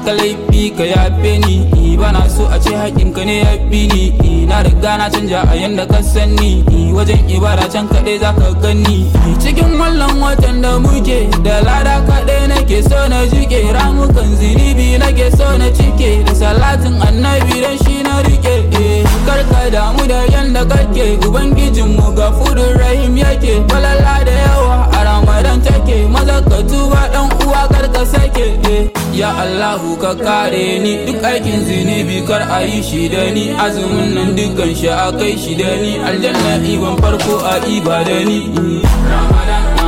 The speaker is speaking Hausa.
maka laifi ka yafe ni bana so a ce haƙinka ne ya fi ni na riga na canja a yanda ka sani wajen ibada can kaɗai za ka gani cikin wannan watan da muke da lada kaɗai nake so na jike ramukan zinibi nake so na cike da salatin annabi dan shi na rike karka damu da yanda kake ubangijinmu ga fudun rahim yake falala da yawa a ramadan take maza ka tuba dan uwa karka sake ya allahu ka kare ni duk aikin zinibi kar a yi shi da ni azumin nan dukkan shi a kai shi da ni aljanna iban farko a iba da ni ramadan